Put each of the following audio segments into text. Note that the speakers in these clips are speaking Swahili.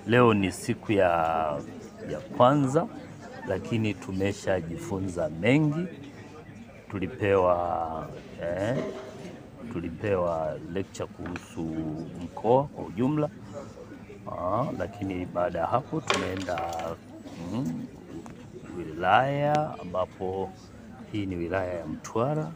Leo ni siku ya, ya kwanza, lakini tumeshajifunza mengi. Tulipewa eh, tulipewa lecture kuhusu mkoa kwa ujumla. Aa, lakini baada ya hapo tumeenda mm, wilaya ambapo hii ni wilaya ya Mtwara,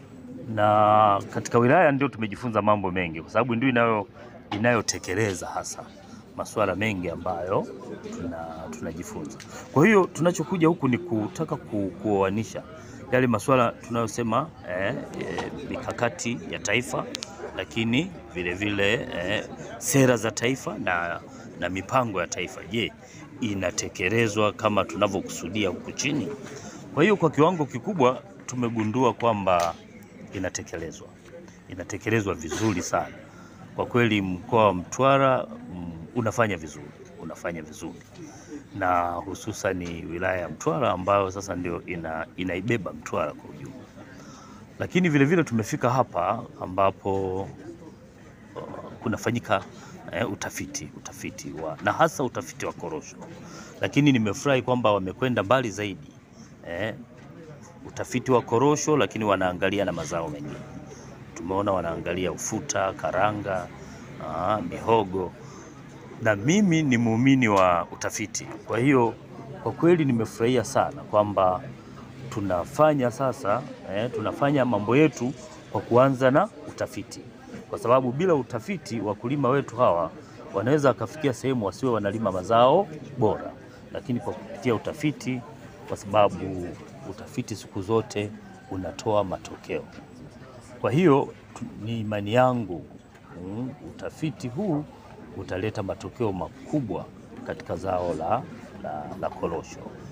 na katika wilaya ndio tumejifunza mambo mengi, kwa sababu ndio inayo inayotekeleza hasa masuala mengi ambayo tuna, tunajifunza. Kwa hiyo tunachokuja huku ni kutaka ku, kuoanisha yale masuala tunayosema eh, eh, mikakati ya taifa, lakini vile vile eh, sera za taifa na, na mipango ya taifa. Je, inatekelezwa kama tunavyokusudia huku chini? Kwa hiyo kwa kiwango kikubwa tumegundua kwamba inatekelezwa, inatekelezwa vizuri sana kwa kweli. Mkoa wa Mtwara mm, unafanya vizuri, unafanya vizuri na hususan wilaya ya Mtwara ambayo sasa ndio ina, inaibeba Mtwara kwa ujumla. Lakini vile vile tumefika hapa ambapo uh, kunafanyika eh, utafiti utafiti wa, na hasa utafiti wa korosho, lakini nimefurahi kwamba wamekwenda mbali zaidi eh, utafiti wa korosho, lakini wanaangalia na mazao mengine. Tumeona wanaangalia ufuta, karanga, aa, mihogo na mimi ni muumini wa utafiti. Kwa hiyo kwa kweli nimefurahia sana kwamba tunafanya sasa eh, tunafanya mambo yetu kwa kuanza na utafiti, kwa sababu bila utafiti wakulima wetu hawa wanaweza wakafikia sehemu wasiwe wanalima mazao bora, lakini kwa kupitia utafiti, kwa sababu utafiti siku zote unatoa matokeo. Kwa hiyo tu- ni imani yangu mm, utafiti huu utaleta matokeo makubwa katika zao la, la, la korosho.